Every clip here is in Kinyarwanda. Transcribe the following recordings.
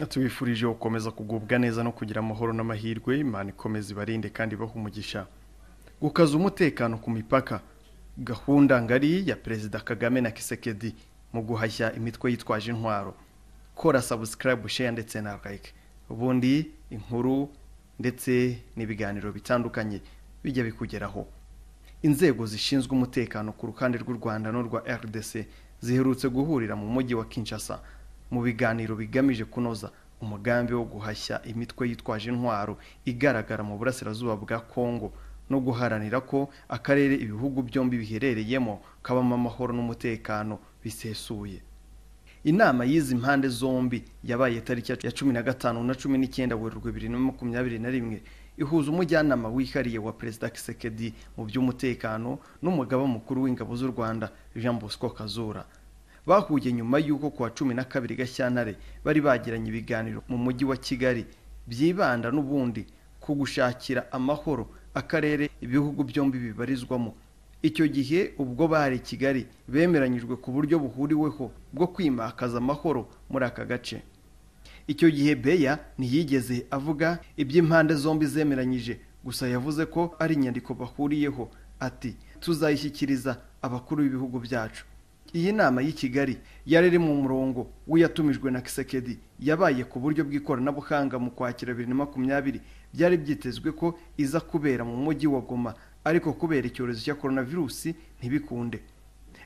tubifurije gukomeza kugubwa neza no kugira amahoro n'amahirwe imana ikomeza ibarinde kandi ibaha umugisha gukaza umutekano ku mipaka gahunda ngari ya perezida kagame na kisekedi mu guhashya imitwe yitwaje intwaro kora sabusikarayibu sheya ndetse na like ubundi inkuru ndetse n'ibiganiro bitandukanye bijya bikugeraho inzego zishinzwe umutekano ku ruhande rw'u rwanda n'urwa rdc ziherutse guhurira mu mujyi wa kinshasa mu biganiro bigamije kunoza umugambi wo guhashya imitwe yitwaje intwaro igaragara mu burasirazuba bwa kongo no guharanira ko akarere ibihugu byombi biherereyemo kabamo amahoro n'umutekano bisesuye inama y'izi mpande zombi yabaye tariki ya cumi na gatanu na cumi n'icyenda werurwe bibiri na makumyabiri na rimwe ihuza umujyanama wihariye wa perezida kisekedi mu by'umutekano n'umugaba mukuru w'ingabo z'u rwanda jean bosco kazura bahuye nyuma y'uko ku wa cumi na kabiri gashyantare bari bagiranye ibiganiro mu mujyi wa kigali byibanda n'ubundi ku gushakira amahoro akarere ibihugu byombi bibarizwamo icyo gihe ubwo bari i kigali bemeranyijwe ku buryo buhuriweho bwo kwimakaza amahoro muri aka gace icyo gihe beya ntiyigeze avuga iby'impande zombi zemeranyije gusa yavuze ko ari inyandiko bahuriyeho ati tuzayishyikiriza abakuru b'ibihugu byacu iyi nama y'i kigali yari iri mu murongo w'iyatumijwe na kisekedi yabaye ku buryo bw'ikoranabuhanga mu kwakira bibiri na makumyabiri byari byitezwe ko iza kubera mu mujyi wa goma ariko kubera icyorezo cya coronavirusi ntibikunde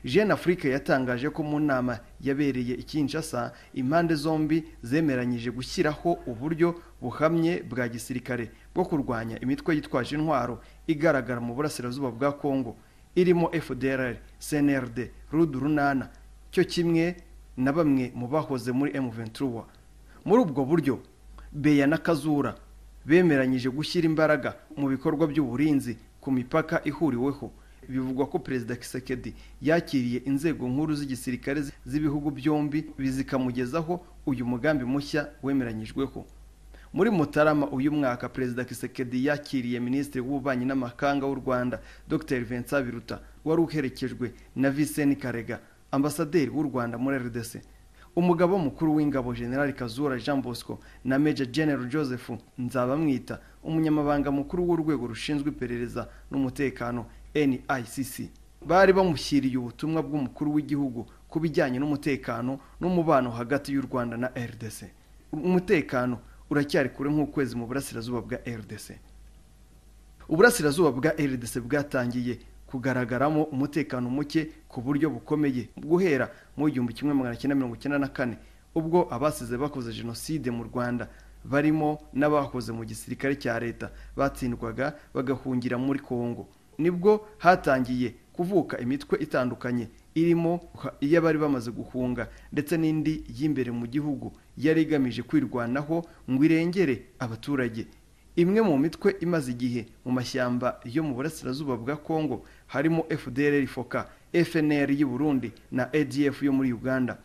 jean afurika yatangaje ko mu nama yabereye i Kinshasa impande zombi zemeranyije gushyiraho uburyo buhamye bwa gisirikare bwo kurwanya imitwe yitwaje intwaro igaragara mu burasirazuba bwa kongo irimo fdrr cnrd rud runana cyo kimwe na bamwe mu bahoze muri m23 muri ubwo buryo beya na kazura bemeranyije gushyira imbaraga mu bikorwa by'uburinzi ku mipaka ihuriweho bivugwa ko perezida kisekedi yakiriye inzego nkuru z'igisirikare z'ibihugu byombi zikamugezaho uyu mugambi mushya wemeranyijweho muri mutarama uyu mwaka perezida kisekedi yakiriye minisitiri w'ububanyi n'amahanga w'u rwanda dr vincent biruta wari uherekejwe na viseni karega ambasaderi w'u rwanda muri rdc umugabo mukuru w'ingabo general kazura jean bosco na major general joseph nzabamwita umunyamabanga mukuru w'urwego rushinzwe iperereza n'umutekano nicc bari bamushyiriye ubutumwa bw'umukuru w'igihugu ku bijyanye n'umutekano n'umubano hagati y'u rwanda na rdc umutekano uracyari kure nk'ukwezi mu burasirazuba bwa rdc uburasirazuba bwa rdc bwatangiye kugaragaramo umutekano muke ku buryo bukomeye guhera mu igihumbi kimwe magana cyenda mirongo icyenda na kane ubwo abasize bakoze jenoside mu rwanda barimo n'abakoze mu gisirikare cya leta batsindwaga bagahungira muri kongo nibwo hatangiye kuvuka imitwe itandukanye irimo iy'abari bamaze guhunga ndetse n'indi y'imbere mu gihugu yari igamije kwirwanaho ngo irengere abaturage imwe mu mitwe imaze igihe mu mashyamba yo mu burasirazuba bwa kongo harimo fdr foka fnr y'u Burundi na adf yo muri uganda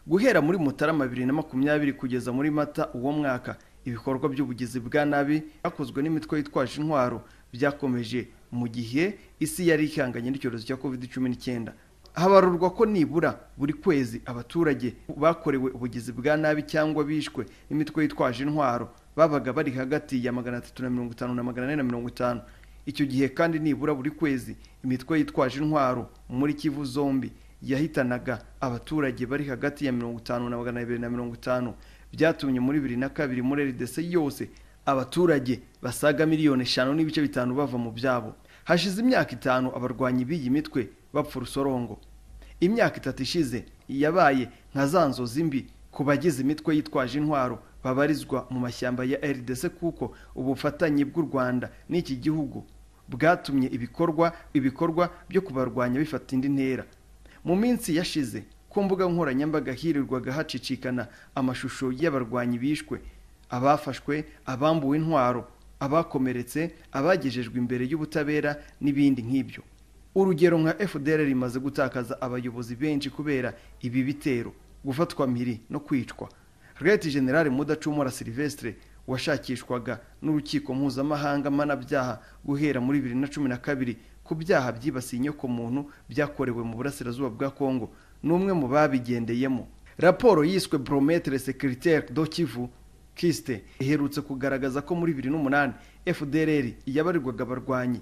guhera muri mutarama bibiri na makumyabiri kugeza muri mata uwo mwaka ibikorwa by'ubugizi bwa nabi byakozwe n'imitwe yitwaje intwaro byakomeje mu gihe isi yari ihanganye n'icyorezo cya covid cumi n'icyenda habarurwa ko nibura buri kwezi abaturage bakorewe ubugizi bwa nabi cyangwa bishwe n'imitwe yitwaje intwaro babaga bari hagati ya magana atatu na mirongo itanu na magana ane na mirongo itanu icyo gihe kandi nibura buri kwezi imitwe yitwaje intwaro muri kivu zombi yahitanaga abaturage bari hagati ya mirongo itanu na magana abiri na mirongo itanu byatumye muri bibiri na kabiri muri rdc yose abaturage basaga miliyoni eshanu n'ibice bitanu bava mu byabo hashize imyaka itanu abarwanyi b'iyi mitwe bapfa urusorongo imyaka itatu ishize yabaye nka za nzozi mbi ku bagize imitwe yitwaje intwaro babarizwa mu mashyamba ya rdc kuko ubufatanye bw'u rwanda n'iki gihugu bwatumye ibikorwa ibikorwa byo kubarwanya bifata indi ntera mu minsi yashize ku mbuga nkoranyambaga hirirwaga hacicikana amashusho y'abarwanyi bishwe abafashwe abambuwe intwaro abakomeretse abagejejwe imbere y'ubutabera n'ibindi nk'ibyo urugero nka fdr rimaze gutakaza abayobozi benshi kubera ibi bitero gufatwa mpiri no kwicwa Reti General Mudacumura Silvestre washakishwaga n'urukiko mpuzamahanga mpanabyaha guhera muri bibiri na cumi na kabiri ku byaha byibasiye inyokomuntu byakorewe mu burasirazuba bwa Kongo ni umwe mu babigendeyemo raporo yiswe borometere sekiritaire do kivu kisite iherutse kugaragaza ko muri bibiri n'umunani fdr yabarirwaga abarwanyi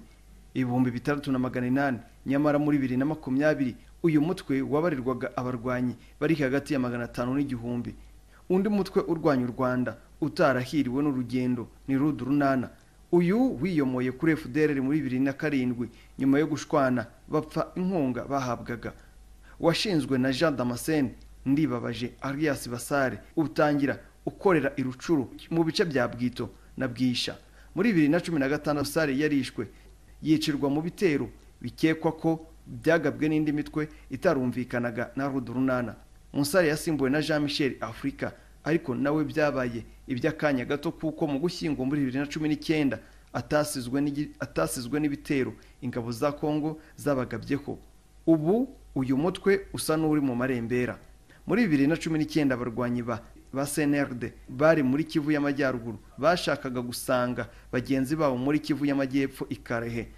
ibihumbi bitandatu na magana inani nyamara muri bibiri na makumyabiri uyu mutwe wabarirwaga abarwanyi bari hagati ya magana atanu n'igihumbi undi mutwe urwanya u rwanda utarahiriwe n'urugendo ni rudu runana uyu wiyomoye kuri fdr muri bibiri na karindwi nyuma yo gushwana bapfa inkunga bahabwaga washinzwe na jean damascene ndibabaje arias basare utangira ukorera i rucuru mu bice bya bwito na bwisha muri bibiri na cumi na gatandatu sare yarishwe yicirwa mu bitero bikekwa ko byagabwe n'indi mitwe itarumvikanaga na rudurunana umusare yasimbuwe na jean michel afurika ariko nawe byabaye iby'akanya gato kuko mu gushyingo muri bibiri na cumi n'icyenda atasizwe n'igi- atasizwe n'ibitero ingabo za kongo zabagabyeho ubu uyu mutwe usa n'uri mu marembera muri bibiri na cumi n'icyenda abarwanyi ba ba cnrd bari muri kivu y'amajyaruguru bashakaga gusanga bagenzi babo muri kivu y'amajyepfo i karehe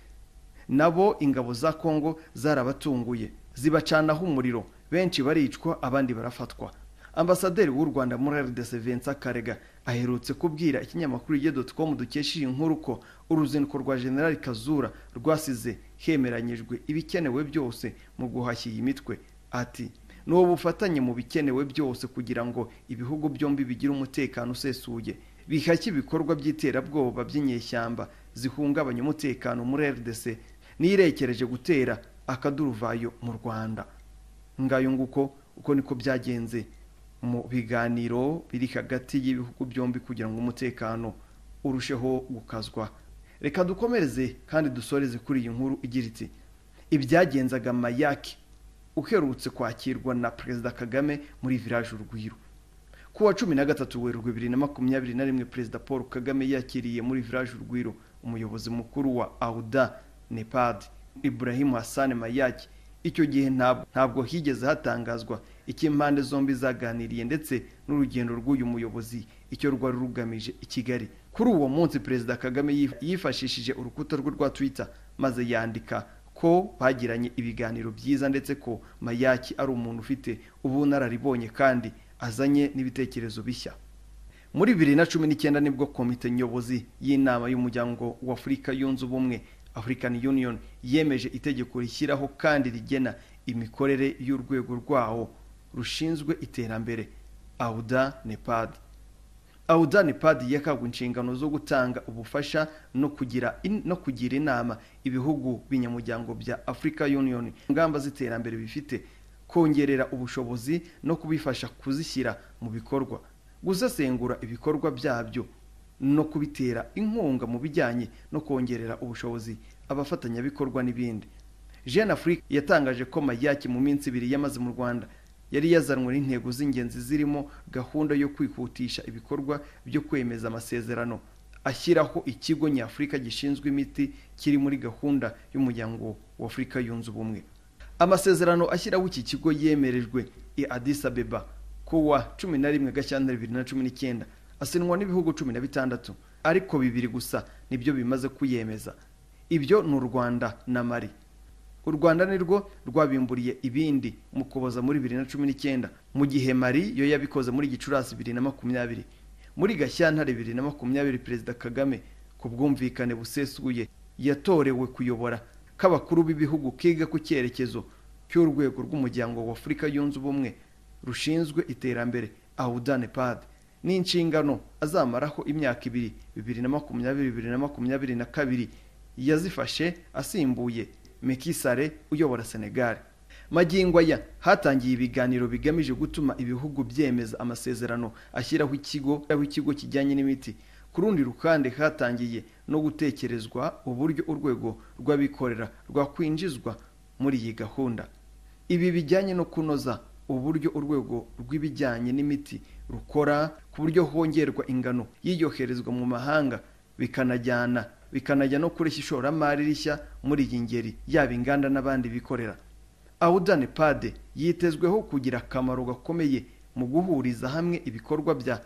nabo ingabo za kongo zarabatunguye zibacanaho umuriro benshi baricwa abandi barafatwa ambasaderi w'u rwanda muri rdc vincent karega aherutse kubwira ikinyamakuru igihe.com dukesha iyi nkuru ko uruzinduko rwa generali kazura rwasize hemeranyijwe ibikenewe byose mu guhashya iyi mitwe ati ni ubufatanye mu bikenewe byose kugira ngo ibihugu byombi bigire umutekano usesuye bihashye ibikorwa by'iterabwoba by'inyeshyamba zihungabanya umutekano muri rdc nirekereje gutera akaduruvayo mu rwanda ngayo nguko uko niko byagenze mu biganiro biri hagati y'ibihugu byombi kugira ngo umutekano urusheho gukazwa reka dukomereze kandi dusoreze kuri iyi nkuru igira iti ibyagenzaga mayaki uherutse kwakirwa na perezida kagame muri village urugwiro ku wa cumi na gatatu werurwe bibiri na makumyabiri na rimwe perezida paul kagame yakiriye muri village urugwiro umuyobozi mukuru wa auda nepad ibrahim hassan mayaki icyo gihe ntabwo, ntabwo higeze hatangazwa icyo impande zombi zaganiriye ndetse n'urugendo rw'uyu muyobozi icyo rwari rugamije i kigali kuri uwo munsi perezida kagame yif- yifashishije urukuta rwe rwa twitter maze yandika ko bagiranye ibiganiro byiza ndetse ko mayaki ari umuntu ufite ubunararibonye kandi azanye n'ibitekerezo bishya muri bibiri na cumi n'icyenda nibwo komite nyobozi y'inama y'umuryango wa afurika yunze ubumwe african union yemeje itegeko rishyiraho kandi rigena imikorere y'urwego rwawo rushinzwe iterambere auda nepad auda nepad yakagwa inshingano zo gutanga ubufasha no kugira in- no kugira inama ibihugu binyamuryango bya africa union ingamba z'iterambere bifite kongerera ubushobozi no kubifasha kuzishyira mu bikorwa gusesengura ibikorwa byabyo no kubitera inkunga mu bijyanye no kongerera ubushobozi abafatanyabikorwa n'ibindi jeune afrique yatangaje ko mayaki mu minsi ibiri yamaze mu rwanda yari yazanwe n'intego z'ingenzi zirimo gahunda yo kwihutisha ibikorwa byo kwemeza amasezerano ashyiraho ikigo nyafurika gishinzwe imiti kiri muri gahunda y'umuryango wa afurika yunze ubumwe amasezerano ashyiraho iki kigo yemerejwe i addis abeba kuwa cumi na rimwe gashyantare bibiri na cumi n'icyenda asinwa n'ibihugu cumi na bitandatu ariko bibiri gusa nibyo bimaze kuyemeza ibyo ni u rwanda na mali u rwanda nirwo rwabimburiye ibindi mu kuboza muri bibiri na cumi n'icyenda mu gihe mari yo yabikoze muri gicurasi bibiri na makumyabiri muri gashyantare bibiri na makumyabiri perezida kagame ku bwumvikane busesuye yatorewe kuyobora k'abakuru b'ibihugu kiga ku cyerekezo cy'urwego rw'umuryango wa afurika yunze ubumwe rushinzwe iterambere auda nepad n'inshingano azamaraho imyaka ibiri bibiri na makumyabiri bibiri na makumyabiri na kabiri yazifashe asimbuye Macky Sall uyobora Senegal magingo aya hatangiye ibiganiro bigamije gutuma ibihugu byemeza amasezerano ashyiraho ikigo ashyiraho ikigo kijyanye n'imiti ku rundi ruhande hatangiye no gutekerezwa uburyo urwego rw'abikorera rwakwinjizwa muri iyi gahunda ibi bijyanye no kunoza uburyo urwego rw'ibijyanye n'imiti rukora ku buryo hongerwa ingano yiyoherezwa mu mahanga bikanajyana bikanajya no kureshya ishoramari rishya muri iyi ngeri yaba inganda n'abandi bikorera Audan Pade yitezweho kugira akamaro gakomeye mu guhuriza hamwe ibikorwa bya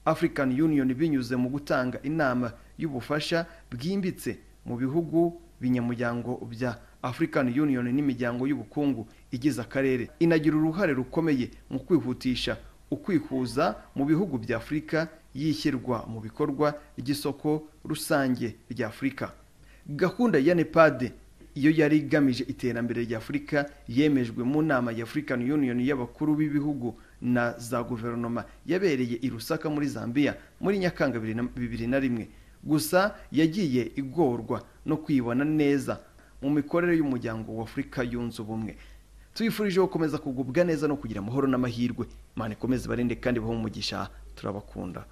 African Union binyuze mu gutanga inama y'ubufasha bwimbitse mu bihugu binyamuryango bya african union n'imiryango y'ubukungu igize akarere inagira uruhare rukomeye mu kwihutisha ukwihuza mu bihugu bya afurika yishyirwa mu bikorwa ry'isoko rusange rya afurika gahunda ya nepade iyo yari igamije iterambere rya afurika yemejwe mu nama ya african union y'abakuru b'ibihugu na za guverinoma yabereye i rusaka muri zambia muri nyakanga bibiri na- bibiri na rimwe gusa yagiye igorwa no kwibona neza mu mikorere y'umuryango wa afurika yunze ubumwe tuyifurije gukomeza kugubwa neza no kugira amahoro n'amahirwe imana ikomeze barinde kandi bahe umugisha turabakunda